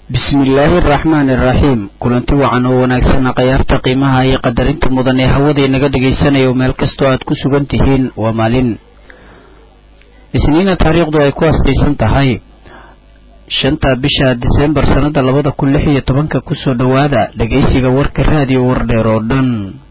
bismillaahi araxmaani iraxiim kulanti wacan oo wanaagsan khayaarta qiimaha iyo qadarinta mudan ee hawada inaga dhagaysanayo meel kastoo aad ku sugan tihiin waa maalin isniina taariikhdu ay ku astaysan tahay shanta bisha disembar sannada labada kun lix iyo tobanka kusoo dhowaada dhegaysiga warka raadiyo wardheer oo dhan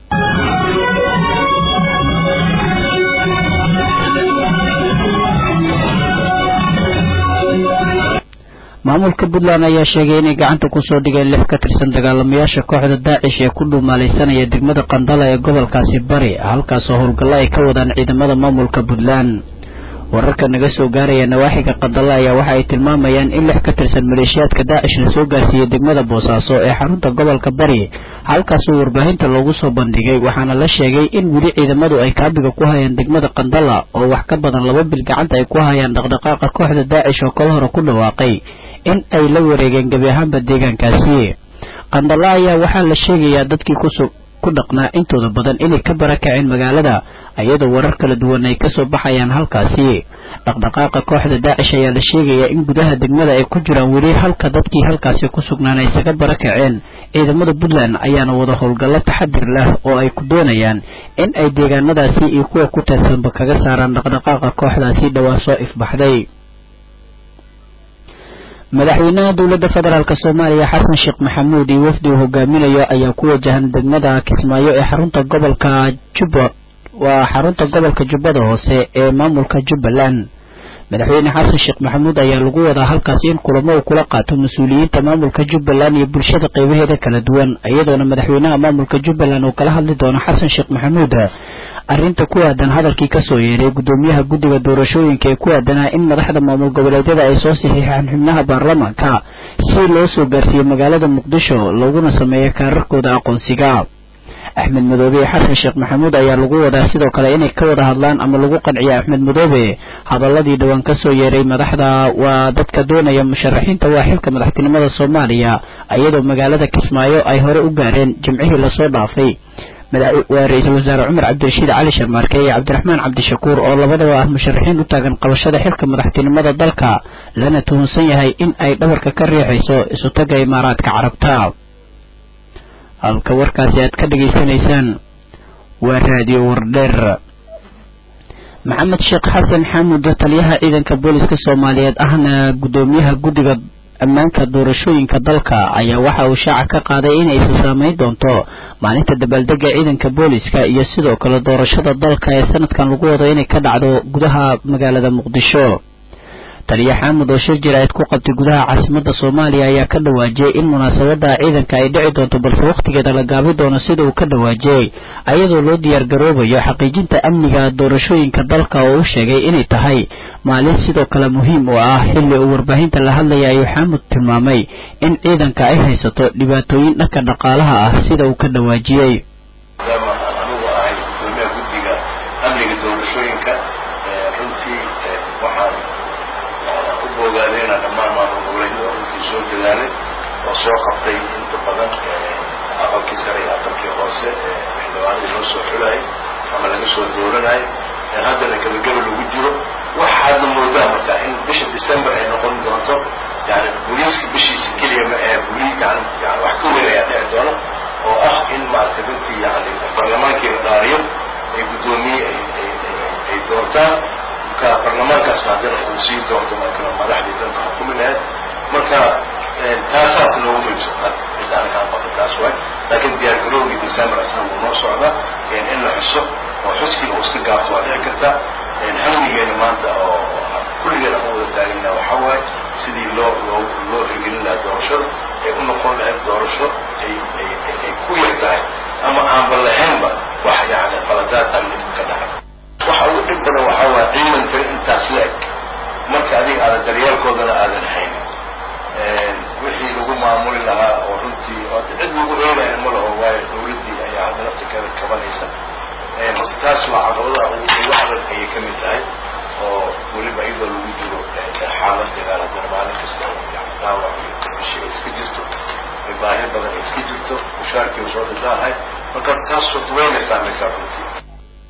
maamulka puntland ayaa sheegay inay gacanta kusoo dhigeen lix ka tirsan dagaalamayaasha kooxda daacish ee ku dhuumaalaysanaya degmada qandala ee gobolkaasi bari halkaasoo howlgallo ay ka wadaan ciidamada maamulka puntland wararka naga soo gaaraya nawaaxiga qandala ayaa waxa ay tilmaamayaan in lix ka tirsan maleeshiyaadka daacish lasoo gaarsiiyey degmada boosaaso ee xarunta gobolka bari halkaasoo warbaahinta loogu soo bandhigay waxaana la sheegay in weli ciidamadu ay kaabiga ku hayaan degmada qandala oo wax ka badan laba bil gacanta ay ku hayaan dhaqdhaqaaqa kooxda daacish oo kala hore ku dhawaaqay in ay la wareegeen gebi ahaanba deegaankaasi qandala ayaa waxaa la sheegayaa dadkii kusu ku dhaqnaa intooda badan inay ka barakaceen magaalada iyadoo warar kala duwan ay kasoo baxayaan halkaasi dhaqdhaqaaqa kooxda daacish ayaa la sheegayaa in gudaha degmada ay ku jiraan weli halka dadkii halkaasi ku sugnaan ay isaga barakaceen ciidamada puntland ayaana wada howlgallo taxadir leh oo ay ku doonayaan in ay deegaanadaasi iyo kuwa ku teersanba kaga saaraan dhaqdhaqaaqa kooxdaasi dhowaan soo ifbaxday madaxweynaha dowladda federaalk soomaaliya xasan sheekh maxamuud iyo wafdi uu hogaaminayo ayaa ku wajahan degmada kismaayo ee xarunta gobolka jubba waa xarunta gobolka jubbada hoose ee maamulka jubbaland madaxweyne xasan sheekh maxamuud ayaa lagu wadaa halkaasi in kulamo uu kula qaato mas-uuliyiinta maamulka jubbaland iyo bulshada qeybaheeda kala duwan iyadoona madaxweynaha maamulka jubbaland uu kala hadli doono xasan sheekh maxamuud arrinta ku aadan hadalkii kasoo yeeray guddoomiyaha guddiga doorashooyinka ee ku aadanaa in madaxda maamul goboleedyada ay soo saxiixaan xubnaha baarlamaanka si loo soo gaarsiiyo magaalada muqdisho looguna sameeyo kaararkooda aqoonsiga axmed madoobe iyo xasan sheekh maxamuud ayaa lagu wadaa sidoo kale inay ka wada hadlaan ama lagu qanciyo axmed madoobe hadaladii dhowaan kasoo yeeray madaxda waa dadka doonaya musharaxiinta waa xilka madaxtinimada soomaaliya iyadoo magaalada kismaayo ay hore u gaareen jimcihii lasoo dhaafay waa ra-iisul wasaare cumar cabdirashiid cali sharmaarke iyo cabdiraxmaan cabdishakuur oo labadaba ah musharaxiin u taagan qabashada xilka madaxtinimada dalka lana tuhunsan yahay in ay dhabarka ka riixayso isutaga imaaraadka carabta halka warkaasi aad ka dhegaysanaysaan waa raadiyo wardheer maxamed sheekh xasan xaamud taliyaha ciidanka booliska soomaaliyeed ahna guddoomiyaha guddiga ammaanka doorashooyinka dalka ayaa waxa uu shaaca ka qaaday inay isa saameyn doonto maalinta dabaaldega ciidanka booliska iyo sidoo kale doorashada dalka ee sanadkan lagu wado inay ka dhacdo gudaha magaalada muqdisho taliya xaamud oo shir jiraa'id ku qabtay gudaha caasimadda soomaaliya ayaa ka dhawaajiyey in munaasabada ciidanka ay dhici doonto balse wakhtigeeda la gaabi doono sida uu ka dhawaajiyey ayadoo loo diyaar garoobayo xaqiijinta amniga doorashooyinka dalka oo u sheegay inay tahay maalin sidoo kale muhiim u ah xilli uu warbaahinta la hadlaya ayuu xaamud tilmaamay in ciidanka ay haysato dhibaatooyin dhanka dhaqaalaha ah sida uu ka dhawaajiyey ogaadayna dhammaan maamul goboleedyada runtii soo dadaalay oo soo qabtay inta badan aqalkii sare iyo aqalkii hoose xildhibaanadii loo soo xulayay ama laga soo dooranayay haddana gebageba lagu jiro waxaadna moodaa marka in bisha december ay noqon doonto yani booliiska bishiisa keliya ma ee buli yani yani wax ka weyn ayaa dhici doona oo ah in maaragtay runtii yani barlamaankii la dhaariyo ay guddoomiye ay doortaan marka barlamaankaasna haddana uu sii doonto marka madaxdii dalka xukumi lahayd marka taasaas noogu muhiimsan cidda anakaan qaba taas waay laakiin diyaar garowgii december asna wuu noo socdaa in la xuso oo xuskii uu iska gaabto waa dhici karta hamligeena maanta oo kulligeena aan wada taagana waxaa waaye sidii loo loo loo hirgelin lahaa doorashada ay u noqon lahayd doorasho ay ay ay ku yar tahay ama aanba lahaynba wax yani qaladaad amni ka dhacay waxa ugu dhib badan waxaa waaya ciidanka intaas la eg marka adiga aadan daryeelkoodana aadan haynin wixii lagu maamuli lahaa oo runtii oo cid lagu eegaya ma laho waayo dawladdii ayaa hadda naftirkeeda kabanaysa horta taas waa caqabadaha ugu adag ayay ka mid tahay oo weliba iyadoo lagu jiro xaalad dagaal haddana maalin kasta yani dhaawac iyo qabasho ay iska jirto baahi badan ay iska jirto mushaarkii soo dhidaahay marka taas horta wayna saamaysaa runtii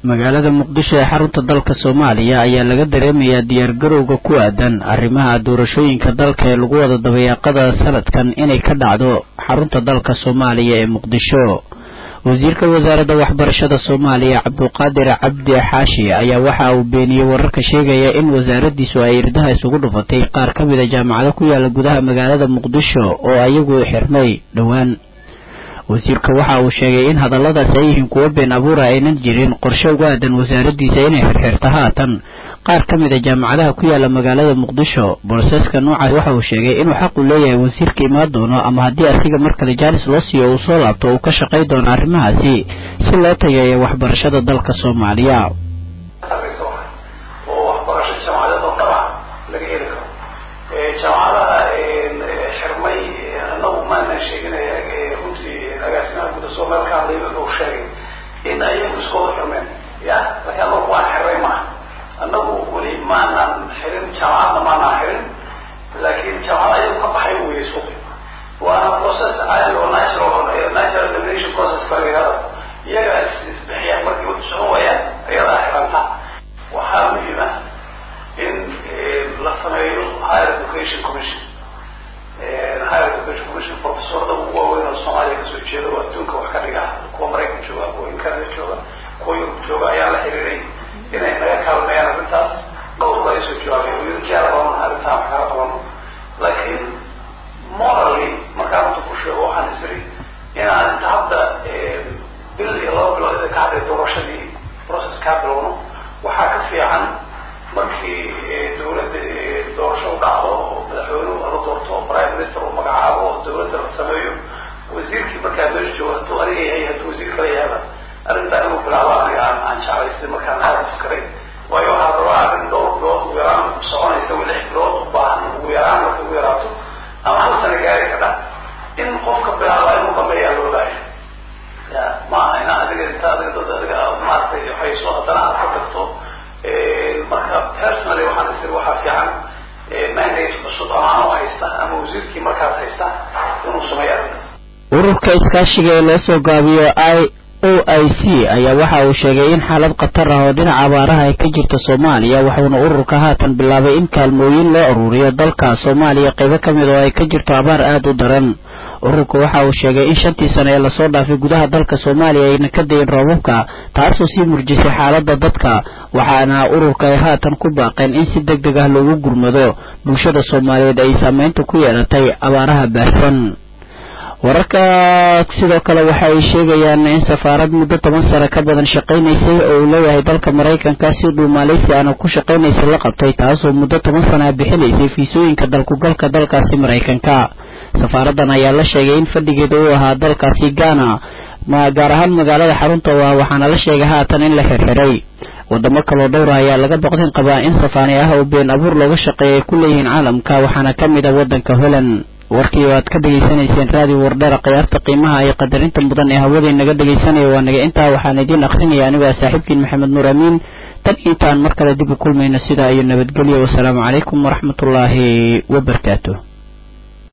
magaalada muqdisho ee xarunta dalka soomaaliya ayaa laga dareemayaa diyaargarowga ku aadan arrimaha doorashooyinka dalka ee lagu wada dabayaaqada sanadkan inay ka dhacdo xarunta dalka soomaaliya ee muqdisho wasiirka wasaaradda waxbarashada soomaaliya cabduqaadir cabdi xaashi ayaa waxa uu beeniyey wararka sheegaya in wasaaraddiisu ay irdaha isugu dhufatay qaar ka mid a jaamacado ku yaala gudaha magaalada muqdisho oo ayagu xirmay dhowaan wasiirka waxa uu sheegay in hadalladaasi ay yihiin kuwo been abuura aynan jirin qorshe uga aadan wasaaraddiisa inay xirxirto haatan qaar ka mid a jaamacadaha ku yaala magaalada muqdisho boroseska noocaas waxa uu sheegay inuu xaq u leeyahay wasiirka imaan doono ama haddii asiga mar kale jaanis loo siiyo uu soo laabto uu ka shaqay doono arrimahaasi si loo tageeyo waxbarashada dalka soomaaliya in ayagu iskooda xirmeen ya laakiin anagu waan xirray maaha anagu weli maanaan xirin jaamacadna maanaan xirin laakiin jaamacada ayagu ka baxay weye suuqi waana process caadi oo natural natural elimination process baa la yihahdo iyaga isbixiyaan markii wadu socon waayaan ayadaa xiranta waxaa muhiim ah in la sameeyo higher education commission higher education commission professorada ugu waaweyn oo soomaaliya kasoo jeeda oo adduunka wax ka dhiga kuwa maraykan jooga kuwa in canada jooga kuwa yurub jooga ayaa la xiriiray inay naga kaalmeeyaan arrintaas dhowr baa isoo jawaabay oo yurkiyaala qaban arrintaan wax kala qabano laakiin morally markaan runta ku sheego waxaan isiri inaan inta hadda bil iyo laba bilood ida ka hadlay doorashadii process kaa bilowno waxaa ka fiican markii dawladda doorasho u dhacdo oo madaxweynuhu la doorto oo prime minister uu magacaabo oo dawladda la sameeyo wasiirkii markaa meesha jooga hadduu aniga yahay hadduu wasiir kala yahaba arrintaa inuu bilaabo aniga aan aan jeclaystay markaan aada u fikray waayo waxaa rabaa arrin dhowr bilood ugu yaraan soconaysa wa lix bilood u baahan ugu yaraan marka ugu yaraato ama hal sana gaari ka dha in qofka bilaaba inuu dhameeyaa loo baahaya ya maaha ina adiga inta adiga dad adiga maaragtay hayso haddana aad ka tagto marka personally waxaan isir waxaa fiican mandate cusub ama anoo haysta ama wasiirkii markaas haysta inuu sameeyo arrintaas ururka iskaashiga ee loo soo gaabiyo i o i c ayaa waxa uu sheegay in xaalad khatar ah oo dhinaca abaaraha ay ka jirta soomaaliya waxuuna ururka haatan bilaabay in kaalmooyin loo aruuriyo dalka soomaaliya qaybo ka mid oo ay ka jirto abaar aada u daran ururka waxa uu sheegay in shantii sano ee lasoo dhaafay gudaha dalka soomaaliya ayna ka dayin roobabka taasoo sii murjisay xaaladda dadka waxaana ururka ay haatan ku baaqeen in si deg deg ah loogu gurmado bulshada soomaaliyeed ay saameynta ku yeelatay abaaraha baahsan wararka sidoo kale waxa ay sheegayaan in safaarad muddo toban sano ka badan shaqaynaysay oo uu leeyahay dalka maraykanka si dhuu maaleysi aana ku shaqaynaysay la qabtay taasoo muddo toban sana bixinaysay fiisooyinka dalkugalka dalkaasi maraykanka safaaradan ayaa la sheegay in fadhigeeda uu ahaa dalkaasi ghana ma gaar ahaan magaalada xarunta u ah waxaana la sheegay haatan in la xirxiray wadamo kaloo dhowra ayaa laga boqdin qabaa in safaani ah oo been abuur looga shaqeeya ay ku leeyihiin caalamka waxaana ka mid ah waddanka holland warkii aad ka dhegaysanayseen raadiyo wardheera khiyaarta qiimaha iyo qadarinta mudan ee hawadii naga dhegaysanaya waa naga intaa waxaan idiin akrinaya anigoo ah saaxiibkiin maxamed nuur amiin tan intaan mar kale dib u kulmayno sidaa iyo nabadgelyo wasalaamu calaykum waraxmatullaahi wabarakaatu